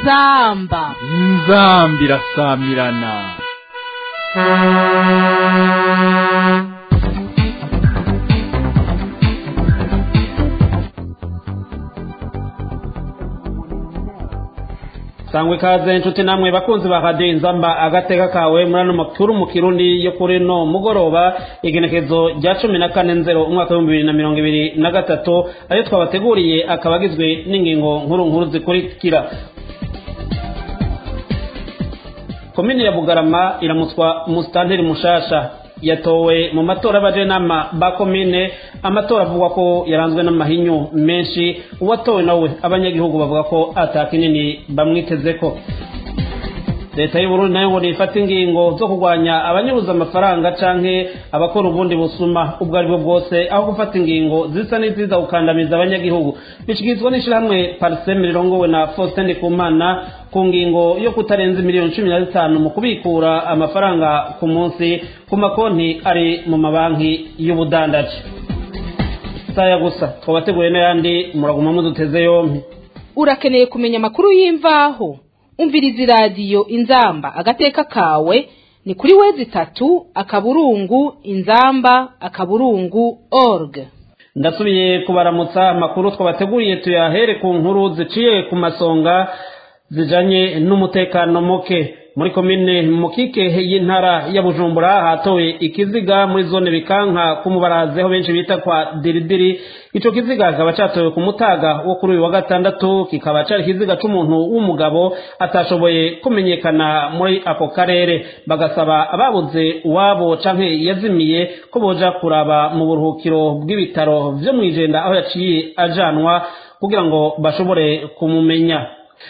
inzamba inzambi irasamirana sangwe ikaze inshuti namwe bakunzi ba radiyo inzamba agateka kawe muri ano makuru mu kirundi yo kuri no mugoroba igenekezo rya cumi na kane nzero umwaka w'ibihumbi bibiri na mirongo ibiri na gatatu ayo twabateguriye akaba agizwe n'ingingo nkuru nkuru zikurikira komini ya bugarama iramutswa umusitanteri mushasha yatowe mu matora y'abajenama ba komine amatora avugwa ko yaranzwe n'amahinyu menshi uwatowe nawe abanyagihugu bavuga ko atakinini bamwiteze ko leta y'uburundi nayo ngo nifata ingingo zo kurwanya abanyuruza amafaranga canke abakora ubundi busuma ubwo ari bwo bwose aho gufata ingingo zisa n'iziza gukandamiza abanyagihugu bishikirizwa n'ishirahamwe pariseme rirongowe na faustin ndikumana ku ngingo yo kutarenza miliyoni cumi na zitanu mu kubikura amafaranga ku munsi ku makonti ari mu mabanki y'ubudandaji saya gusa twabateguye n'ayandi muraguma muduteze yompi urakeneye kumenya amakuru y'imvaho umviriza iradiyo inzamba agateka kawe ni kuri wezi itatu akaburungu inzamba akaburungu org ndasubiye kubaramutsa amakuru twabateguriye tuyahere ku nkuru ziciye ku masonga zijanye n'umutekano muke muri komine mukike y'intara ya bujumbura hatowe ikiziga muri zone bikanka kumubarazi aho benshi bita kwa diridiri ico kiziga kikaba catowe ku mutaga wo kuri uyu wa gatandatu kikaba cari ikiziga c'umuntu w'umugabo atashoboye kumenyekana muri ako karere bagasaba ababuze uwabo canke yazimiye ko boja kuraba mu buruhukiro bw'ibitaro vyo mw'ijenda aho yaciye ajanwa kugira ngo bashobore kumumenya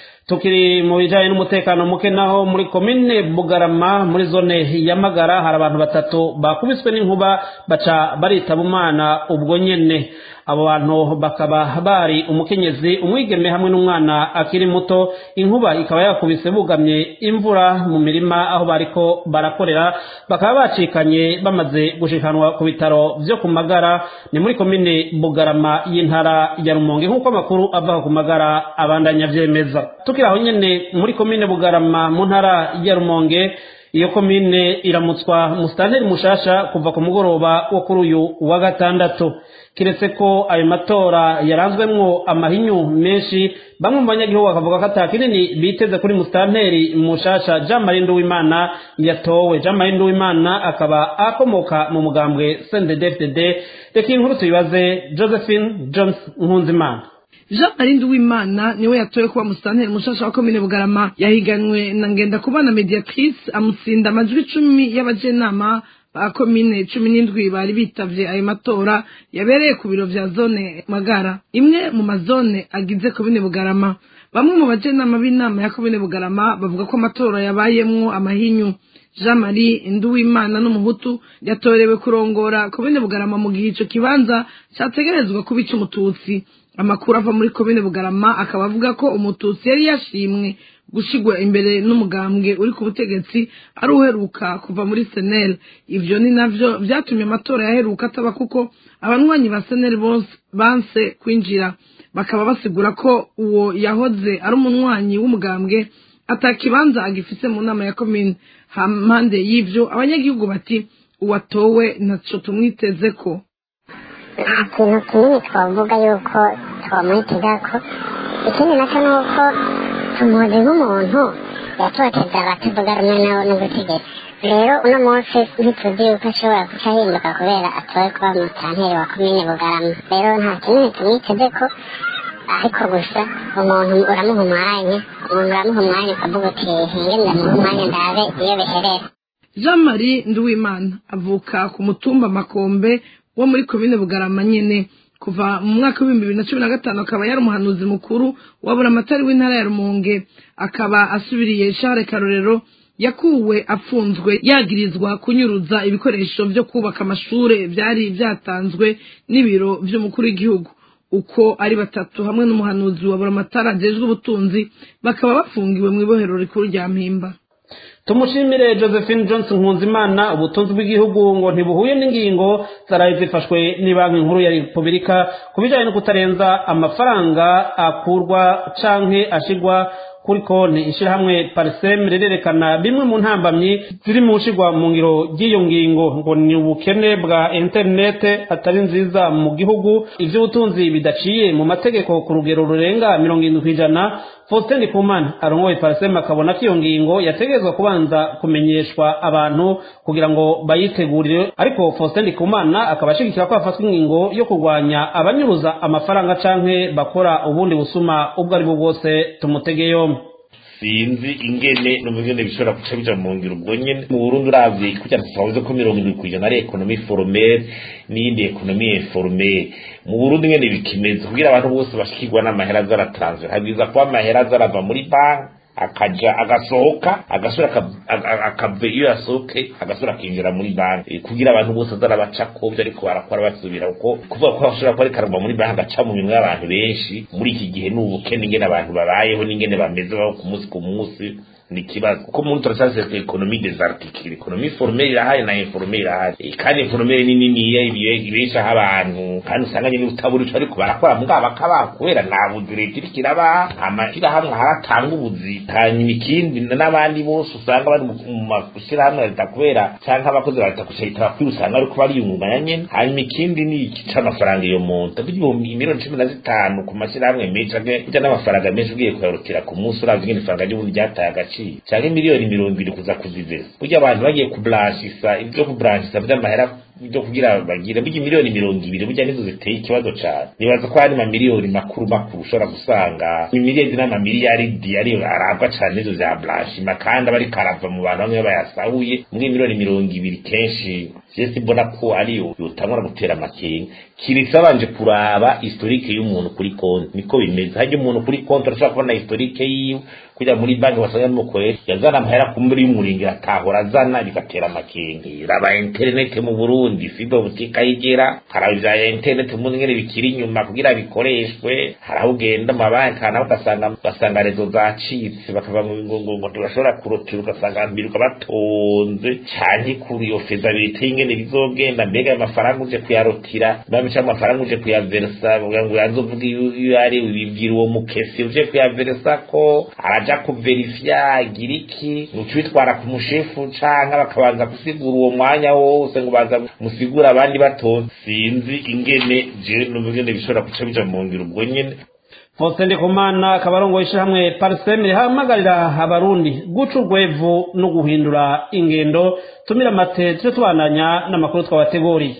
tukiri mu bijanye n'umutekano muke naho muri komine bugarama muri zone ya magara hari abantu batatu bakubiswe n'inkuba baca baritaba umwana ubwo nyene abo bantu bakaba bari umukenyezi umwigeme hamwe n'umwana akiri muto inkuba ikaba yakubise bugamye imvura mu mirima aho bariko barakorera bakaba bacikanye bamaze gushikanwa ku bitaro vyo ku magara ni muri komine bugarama y'intara ya rumonge nk'uko amakuru ava ku magara abandanya vyemeza tukiri aho nyene muri komine bugarama mu ntara ya rumonge iyo komine iramutswa musitanteri mushasha kuva ku mugoroba wo kuri uyu wa gatandatu kiretse ko ayo matora yaranzwemwo amahinyu menshi bamwe mu banyagihugu bakavuga ko ata kinini biteze kuri musitanteri mushasha jean marie nduwimana yatowe jean marie nduwimana akaba akomoka mu mugambwe sndfdd reka inkuru tuyibaze josephine jones nkunzimana jean marie nduwimana niwe yatowe kuba musitanteri mushasha wa komine bugarama yahiganwe na ngenda kubana mediatrice amutsinda amajwi icumi y'abajenama ba komine cumi n'indwi bari bitavye ayo matora yabereye ku biro vya zone magara imwe mu mazone agize komine bugarama bamwe mu bajenama b'inama ya komine bugarama bavuga ko amatora yabayemwo amahinyu jean marie nduwimana n'umuhutu yatorewe kurongora komine bugarama mu gihe ico kibanza categerezwa kuba ic'umututsi amakuru ava muri komine bugarama akaba avuga ko umututsi yari yashimwe gushigwa imbere n'umugambwe uri ku butegetsi ari uheruka kuva muri senel ivyo ni navyo vyatumye amatora yaheruka ataba kuko abanywanyi ba senel bose banse kwinjira bakaba basigura ko uwo yahoze ari umunywanyi w'umugambwe atakibanza agifise mu nama ya komine hampande y'ivyo abanyagihugu bati uwatowe ntaco tumwitezeko nta kintu kinini twavuga yuko twamwitegako ikindi nacyo ni uko tumuzi nk'umuntu yatoteza abatavuga rumwe nawe n'ubutegetsi rero uno munsi ntituzi yuko ashobora guca ahinduka kubera atowe kuba umutanteri wa komine bugarama rero nta kinini tumwitezeko ariko gusa umuntu uramuha umwanya umuntu uramuha umwanya ukavuga uti hinge ndamuha umwanya ndabe iyo biherera jean marie nduwimana avuka ku mutumba makombe wo muri komine bugarama nyene kuva mu mwaka w'ibihumbi bibiri na cumi na gatanu akaba yari umuhanuzi mukuru wa buramatari w'intara ya rumonge akaba asubiriye share karorero yakuwe afunzwe yagirizwa kunyuruza ibikoresho vyo kubaka amashure vyari vyatanzwe n'ibiro vy'umukuru w'igihugu uko ari batatu hamwe n'umuhanuzi wa buramatari ajejwe ubutunzi bakaba bafungiwe mw'ibohero rikuru rya mpimba tumushimire josephine johnson nkunzimana ubutunzi bw'igihugu ngo ntibuhuye n'ingingo zaraye zifashwe banki nkuru ya repubulika ku bijyanye no kutarenza amafaranga akurwa canke ashigwa kuri konti ishirahamwe pariseme rirerekana bimwe mu ntambamyi ziri mu nshigwa mu ngiro ry'iyo ngingo ngo ni ubukene bwa interinete atari nziza mu gihugu ivy'ubutunzi bidaciye mu mategeko ku rugero rurenga mirongo irindwi kw'ijana faustin ndikumana arongoye pariseme akabona ko iyo ngingo yategerezwa kubanza kumenyeshwa abantu kugira ngo bayitegurire ariko faustin ndikumana akaba ashigikira ko hafatwa ingingo yo kurwanya abanyuruza amafaranga canke bakora ubundi busuma ubwo ari bwo bwose tumutege yombi sinzi ingene n'ubugene bishobora guca bija mu ngiro ubwo nyene mu Burundi uravye kugira twavuze ko mirongo indwi kw'ijana ari ekonomi formelle n'iyindi ekonomi informelle mu Burundi ngene bikimeze kugira abantu bose bashikirwa n'amahera azaratransfer habwiza kuba amahera azarava muri banki akaja agasohoka agasura akave iyo yasohoke agasura akinjira muri banki kugira abantu bose azarabaca ko byo ariko barakora basubira kuko kuvuga ko bashobora kuba rikaragwa muri banki agaca mu minwe y'abantu benshi muri iki gihe ni ubukene ingene abantu babayeho n'ingene bameze baho ku munsi ku munsi ni ikibazo kuko muri turacyase ekonomi desartikire ekonomi formelle irahari na informelle irahari kandi informelle ni niniya ibeshaho abantu kandi usanga nyine utabura ico ariko barakora mugabo bakaba kubera nta buzi leta iriko irabaha amashirahamwe haratanga ubuzi hanyuma ikindi n'abandi bose usanga bari mu mashirahamwe ya leta kubera canke abakozi ba leta gusa leta bakwiye usanga ariko bariyungunganya nyene hanyuma ikindi ni iki c'amafaranga iyo muntu ibihumbi miliyoni cumi na zitanu ku mashirahamwe menshi burya n'amafaranga menshi ugiye kuyarukira ku munsi uravye ingene ifaranga ry'ubundi ryataye agaciro cyangwa miliyoni mirongo ibiri kuza kuziveza burya abantu bagiye kuburanshisa ibyo kuburanshisa by'amahera byo kugira bagire burya miliyoni mirongo ibiri burya nizo ziteye ikibazo cyane nibaza ko hari amamiliyoni makuru makuru ushobora gusanga imiliyoni n'amamiliyaridi ariyo arabwa cyane nizo za blanchima kandi aba ariko arava mu bantu bamwe bayasahuye muri miliyoni mirongo ibiri kenshi jesi mbona ko ariyo yotangura gutera amakenga kiretse abanje kuraba historike y'umuntu kuri konti niko bimeze hajya umuntu kuri konti arashobora kubona historike yiwe kugira muri banki wasanga n'umukoresha yazana amahera ku mbere y'umuringi atahora azana bigatera amakenga raba interinete mu burundi fibe butika yigera haraba ivya interinete mu ngene bikiri inyuma kugira bikoreshwe hari aho ugenda mu mabanki naho ugasanga ugasanga rezo zacitse bakava mu ngo ngo ntibashobora kurotira ugasanga biruka batonze canke kuri iyo fezabilite y'ingene bizogenda mbega ayo mafaranga uje kuyarotira mbega canke amafaranga uje kuyaveresa kugira ngo yazovuga iyo ari bibwira uwo mukesi uje kuyaveresa ko araja kuverifya agira iki nuca ubitwara ku mushefu canke bakabanza gusigura uwo mwanya wose ngo baza musigura abandi batonze sinzi ingene je n'ubugene bishobora guca bija mu ngiro ubwo nyene Faustin Ndikumana akaba arongoye ishyirahamwe pariseme rihamagarira abarundi guca urwevu no guhindura ingendo tumira amate tujye tubandanya n'amakuru twabateguriye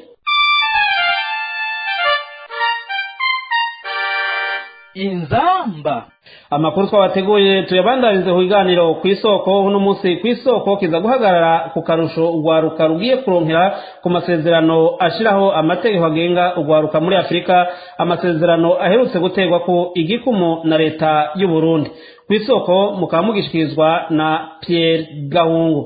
inzamba amakuru twabateguye tuyabandanize ku biganiro ku isoko uno munsi ku isoko kiza guhagarara ku karusho urwaruka rugiye kuronkera ku masezerano ashiraho amategeko agenga urwaruka muri afurika amasezerano aherutse guterwa ku igikumu na leta y'u Burundi ku isoko mukaba mugishikirizwa na Pierre Gahungu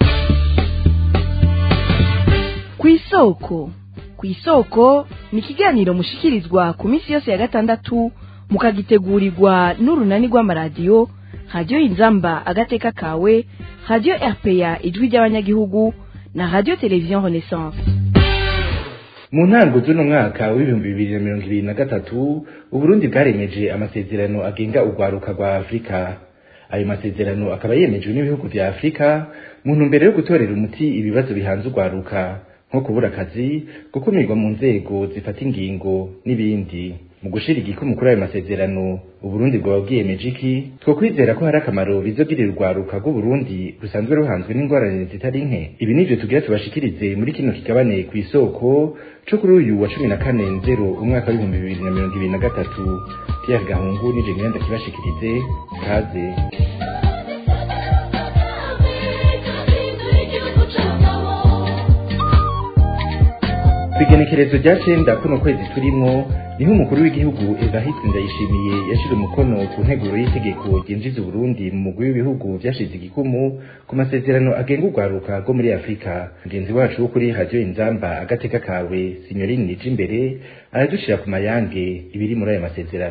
ku isoko ku isoko ni ikiganiro mushikirizwa ku minsi yose ya gatandatu mukagitegurirwa n'urunani rw'amaradiyo radiyo inzamba agateka kawe radiyo rpa ijwi ry'abanyagihugu na radiyo televiziyo renaissance mu ntango z'uno mwaka w'ibihumbi bibiri na mirongo ibiri na gatatu uburundi bwaremeje amasezerano agenga urwaruka rwa afurika ayo masezerano akaba yemejwe n'ibihugu vya afurika mu ntumbero yo gutorera umuti ibibazo bihanze urwaruka nko kubura akazi gukumirwa mu nzego zifata ingingo n'ibindi mu gushira igikumu kuri ayo masezerano uburundi bwaba bwiyemeje iki twokwizera ko hari akamaro bizogirira urwaruka rw'uburundi rusanzwe ruhanzwe n'ingorane zitari nke ibi nivyo tugira tubashikirize muri kino kigabane ku isoko co kuri uyu wa cumi na kane nzero umwaka w'ibihumbi bibiri na mirongo ibiri na gatatu pierre gahungu nije ngenda kibashikirize kaze kwigenekerezo rya cenda kuno kwezi turimwo niho umukuru w'igihugu Evariste Ndayishimiye yashira umukono ku nteguro y'itegeko ryinjiza Uburundi mu mugwi w'ibihugu vyashize igikumu ku masezerano agenga urwaruka rwo muri Afurika mugenzi wacu wo kuri radio Inzamba agateka kawe Signorini Nijimbere aradushira ku mayange ibiri muri ayo masezerano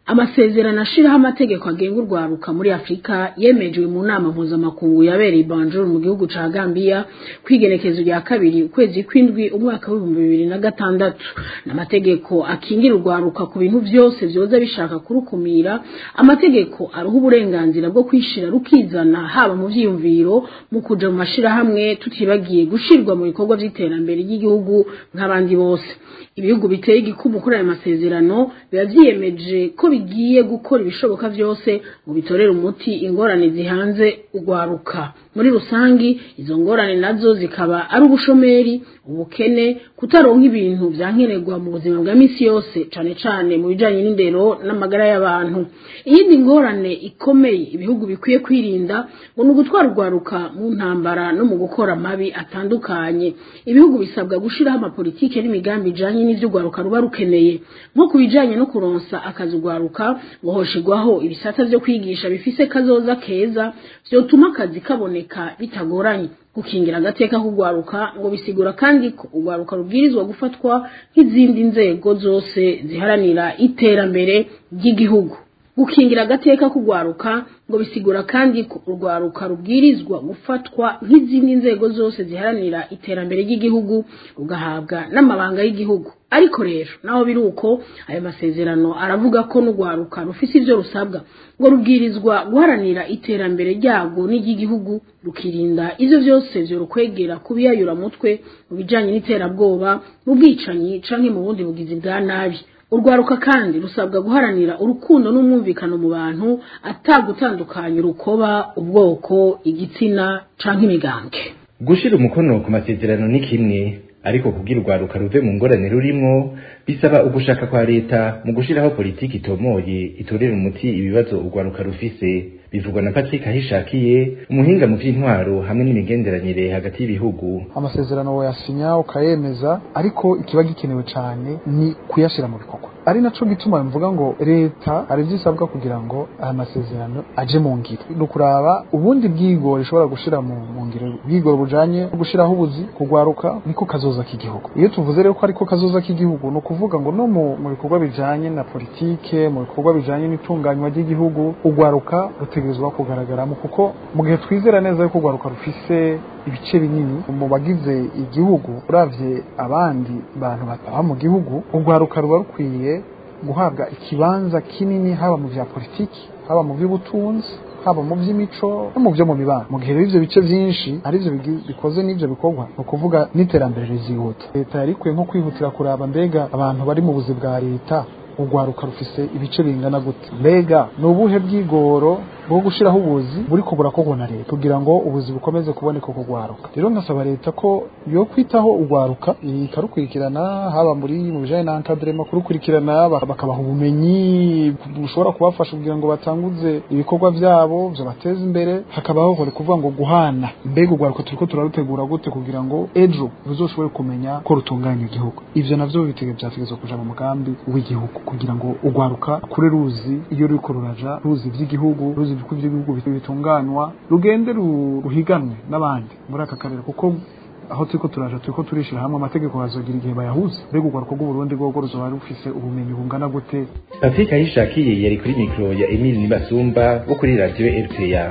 amasezerano ashiraho amategeko agenga urwaruka muri afurika yemejwe mu nama mpuzamakungu yabereye banjuru mu gihugu ca gambiya kwigenekezo rya kabiri ukwezi kw'indwi umwaka w'ibihumbi bibiri na gatandatu n'amategeko akingira urwaruka ku bintu vyose vyoza bishaka kurukumira amategeko aruha uburenganzira bwo kwishira rukizana haba mu vyiyumviro mu kuja mu mashirahamwe tutibagiye gushirwa mu bikorwa vy'iterambere ry'igihugu nk'abandi bose ibihugu biteye igikumu kuri ayo masezerano biba vyiyemeje ko bigiye gukora ibishoboka vyose ngo bitorere umuti ingorane zihanze urwaruka muri rusangi izo ngorane nazo zikaba ari ubushomeri ubukene kutaronka ibintu vyankenerwa mu buzima bwa misi yose cane cane mu bijanye n'indero n'amagara y'abantu iyindi ngorane ikomeye ibihugu bikwiye kwirinda ngo ni ugutwara urwaruka mu ntambara no mu gukora amabi atandukanye ibihugu bisabwa gushiraho amapolitike n'imigambi ijanye n'ivyo urwaruka ruba rukeneye nko ku bijanye no kuronsa akazi urwaruka ngo hoshigwaho ibisata vyo kwigisha bifise kazoza keza vyotuma akazi kaboneka bitagoranye gukingira agateka k'urwaruka ngo bisigura kandi ko urwaruka rubwirizwa gufatwa nk'izindi nzego zose ziharanira iterambere ry'igihugu gukingira agateka k'urwaruka ngo bisigura kandi ko urwaruka rubwirizwa gufatwa nk'izindi nzego zose ziharanira iterambere ry'igihugu rugahabwa n'amabanga y'igihugu ariko rero naho biri uko ayo masezerano aravuga ko n'urwaruka rufise ivyo rusabwa ngo rubwirizwa guharanira iterambere ryarwo n'iry'igihugu rukirinda ivyo vyose vyorukwegera kubiyayura mutwe mu bijanye n'iterabwoba mu bwicanyi canke mu bundi bugizi bwa nabi urwaruka kandi rusabwa guharanira urukundo n'umwumvikano mu bantu atagutandukanya urukoba ubwoko igitsina canke imigambwe gushira umukono ku masezerano ni kimwe ariko kugira urwaruka ruve mu ngorane rurimwo bisaba ugushaka kwa leta mu gushiraho politiki itomoye itorera umuti ibibazo urwaruka rufise bivugwa na Patrick Ahishakiye umuhinga mu vy'intwaro hamwe n'imigenderanire hagati y'ibihugu amasezerano wayasinya ukayemeza ariko ikiba gikenewe cyane ni kuyashira mu bikorwa ari naco gituma mvuga ngo leta hari vyisabwa kugira ngo aya masezerano aje mu ngiro ni ukuraba ubundi bwigoro ishobora gushira mu mu ngiro bwigoro bujanye no gushiraho ubuzi kugwaruka niko kazoza k'igihugu iyo tuvuze rero ko ariko kazoza k'igihugu ni ukuvuga ngo no mu mu bikorwa bijanye na politike mu bikorwa bijanye n'itunganywa ry'igihugu ugwaruka rutegerezwa kugaragaramo kuko mu gihe twizera neza yuko ugwaruka rufise ibice binini mu bagize igihugu uravye abandi bantu bataha mu gihugu ugwaruka ruba rukwiye guhabwa ikibanza kinini haba mu vya politiki haba mu vy'ubutunzi haba mu vy'imico no mu vyo mu mibano mu gihe rero ivyo bice vyinshi ari vyo bigi- bikoze n'ivyo bikorwa ni ukuvuga n'iterambere rizihuta leta yari ikwiye nko kwihutira kuraba mbega abantu bari mu buzi bwa leta urwaruka rufise ibice bingana gute mbega ni ubuhe bwigoro bwo gushiraho ubuzi buri kubura koko na leta kugira ngo ubuzi bukomeze kuboneka ku rwaruka rero nkasaba leta ko yo kwitaho urwaruka ikarukurikirana haba muri mu bijanye na encadrement kurukurikirana bak- bakabaha ubumenyi bushobora kubafasha kugira ngo batanguze ibikorwa vyabo vyo bateza imbere hakabaho kore kuvuga ngo guhana mbega urwaruka turiko turarutegura gute kugira ngo ejo ruzoshobore kumenya ko rutunganya igihugu ivyo navyo bitege vyategezwa kuja mu mugambi w'igihugu kugira ngo urwaruka kure ruzi iyo ruriko ruraja ruzi ivy'igihugu ruzi uko ivy'igihugu bitunganywa rugende ru- ruhiganwe n'abandi muri aka karere kuko aho turiko turaja turiko turishira hamwe amategeko bazogira igihe bayahuza mbega urwaruka rw'uburundi rwogo ruzoba rufise ubumenyi bungana gute Patrick Ahishakiye yari kuri mikro ya Emile Nibasumba wo kuri radio RPA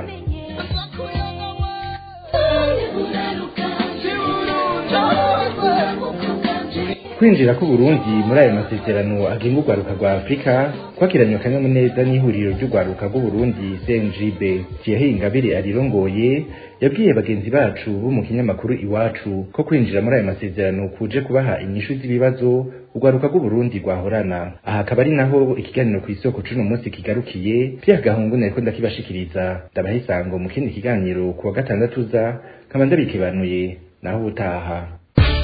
kwinjira ku Burundi muri ayo masezerano agenga urwaruka rwa Afrika kwakiranywe akanyamuneza n'ihuriro ry'urwaruka rw'u Burundi CNJB Thierry Ingabire arirongoye yabwiye bagenzi bacu bo mu kinyamakuru iwacu ko kwinjira muri ayo masezerano kuje kubaha inyishu z'ibibazo urwaruka rw'u Burundi rwahorana aha akaba ari naho ikiganiro ku isoko c'uno munsi kigarukiye Pierre Gahungu nariko ndakibashikiriza ndabaha isango mu kindi kiganiro ku wa gatandatu uza nkaba ndabikibanuye naho ubutaha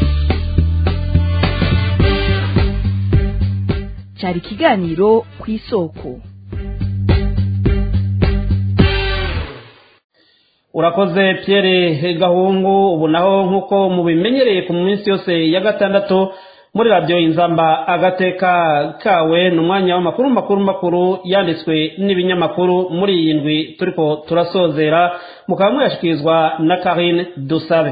cyari ikiganiro ku isoko urakoze Pierre gahungu ubu naho nk'uko mubimenyereye ku minsi yose ya gatandatu muri radiyo inzamba agateka kawe ni umwanya w'amakuru makuru makuru yanditswe n'ibinyamakuru muri iyi ndwi turiko turasozera mukaba muyashikirizwa na karine dusabe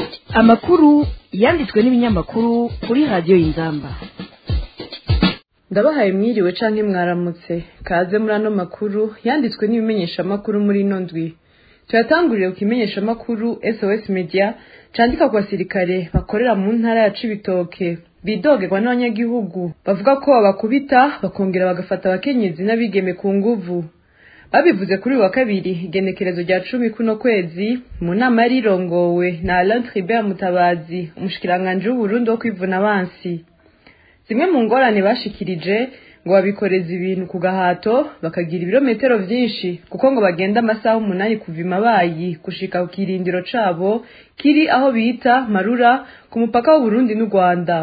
amakuru yanditswe n'ibinyamakuru kuri radiyo y'inzamba ndabahaye mwiriwe canke mwaramutse kaze muri ano makuru yanditswe n'ibimenyeshamakuru muri ino ndwi tuyatangurire ku kimenyeshamakuru sos media candika ku basirikare bakorera mu ntara ya cibitoke bidogerwa n'abanyagihugu bavuga ko babakubita bakongera bagafata abakenyezi n'abigeme ku nguvu babivuze kuri uyu wa kabiri igenekerezo rya cumi kuno kwezi mu nama yari irongowe na alain tribert mutabazi umushikiranganji w'uburundi wo kwivuna abansi zimwe mu ngorane bashikirije ngo babikoreza ibintu ku gahato bakagira ibirometero vyinshi kuko ngo bagenda amasaha umunani kuva imabayi gushika ku kirindiro cabo kiri aho bita marura ku mupaka w'uburundi n'u rwanda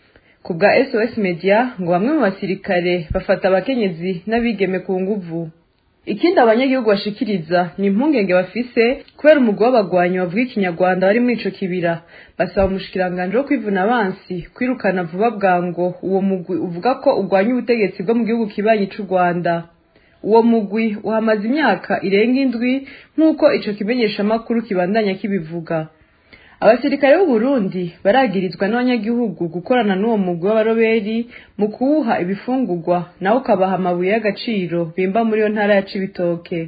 ku bwa sos media ngo bamwe mu basirikare bafata abakenyezi n'abigeme ku nguvu ikindi abanyagihugu bashikiriza ni impungenge bafise kubera umugwi w'abagwanyi bavuga ikinyarwanda bari muri ico kibira basaba umushikiranganji wo kwivuna abansi kwirukana vuba bwango uwo mugwi uvuga ko urwanya ubutegetsi bwo mu gihugu kibanyi c'u rwanda uwo mugwi uhamaze imyaka irenga indwi nk'uko ico kimenyeshamakuru kibandanya kibivuga abasirikare b'uburundi baragirizwa n'abanyagihugu gukorana n'uwo mugwi w'abaroberi mu kuwuha ibifungurwa nawe ukabaha amabuye y'agaciro bimba muri iyo ntara ya cibitoke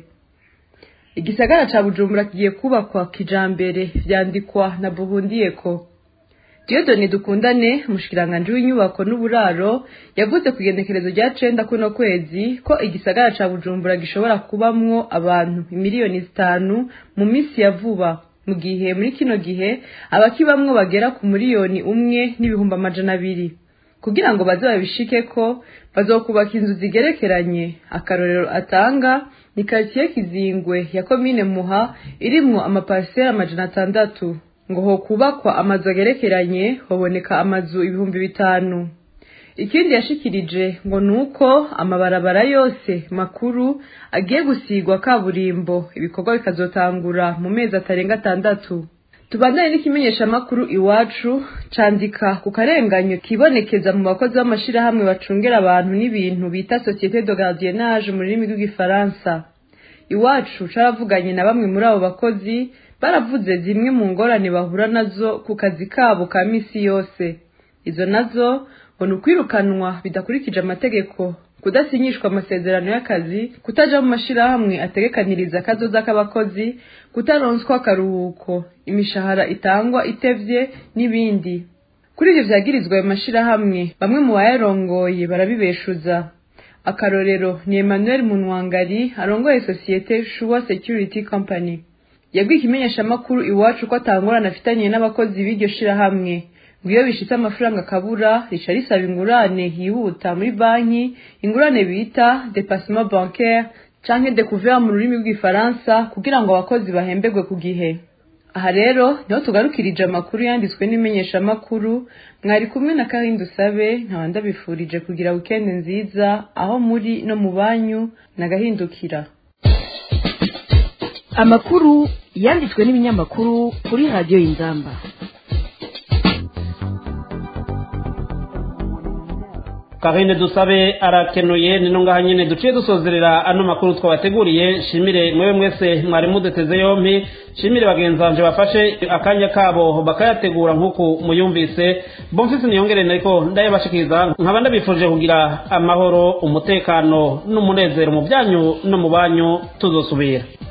igisagara ca bujumbura kigiye kubakwa kijambere vyandikwa na buhundiyeko Diodone dukundane umushikiranganji w'inyubako n'uburaro yavuze ku igenekerezo rya cenda kuno kwezi ko igisagara ca bujumbura gishobora kubamwo abantu imiliyoni zitanu mu misi ya vuba mu gihe muri kino gihe abakibamwo bagera ku miliyoni umwe n'ibihumbi amajana abiri kugira ngo baze babishike ko bazokubaka inzu zigerekeranye akarorero atanga ni karitsiye kizingwe ya komine muha irimwo amapariseri amajana atandatu ngo ho kubakwa amazu agerekeranye hoboneka amazu ibihumbi bitanu ikindi yashikirije ngo nuko amabarabara yose makuru agiye gusigwa kaburimbo ibikorwa bikazotangura mu mezi atarenga atandatu tubandane n'ikimenyeshamakuru iwacu candika ku karenganyo kibonekeza mu bakozi b'amashirahamwe bacungera abantu n'ibintu bita societe de gardiennage mu rurimi rw'igifaransa iwacu caravuganye na bamwe muri abo bakozi baravuze zimwe mu ngorane bahura nazo ku kazi kabo ka misi yose izo nazo ngo ni ukwirukanwa bidakurikije amategeko kudasinyishwa amasezerano y'akazi kutaja mu mashirahamwe ategekaniriza akazoza k'abakozi kutaronswa akaruhuko imishahara itangwa itevye n'ibindi kuri ivyo vyagirizwa ayo mashirahamwe bamwe mu bayarongoye barabibeshuza akarorero ni emmanuel munwangari arongoye sosiyete shuwa security company yabwiye ikimenyeshamakuru iwacu ko atangorana afitaniye n'abakozi b'iryo shirahamwe ngo iyo bishitse amafaranga akabura rica risaba ingurane yihuta muri banki ingurane bita depassement bancaire canke découvert mu rurimi rw'igifaransa kugira ngo abakozi bahemberwe ku gihe aha rero niho tugarukirije amakuru yanditswe n'imenyeshamakuru mwari kumwe na karindi usabe nkaba ndabifurije kugira wikendi nziza aho muri no mu banyu nagahindukira amakuru yanditswe n'ibinyamakuru kuri radiyo y'inzamba karine dusabe arakenuye ni ngaha nyine duciye dusozerera ano makuru twabateguriye shimire mwewe mwese mwari muduteze yompi shimire bagenzanje bafashe akanya kabo bakayategura nk'uku muyumvise bomfise niyongere nariko ndayabashikiriza nkaba ndabifurije kugira amahoro umutekano n'umunezero mu byanyu no mu banyu tuzosubira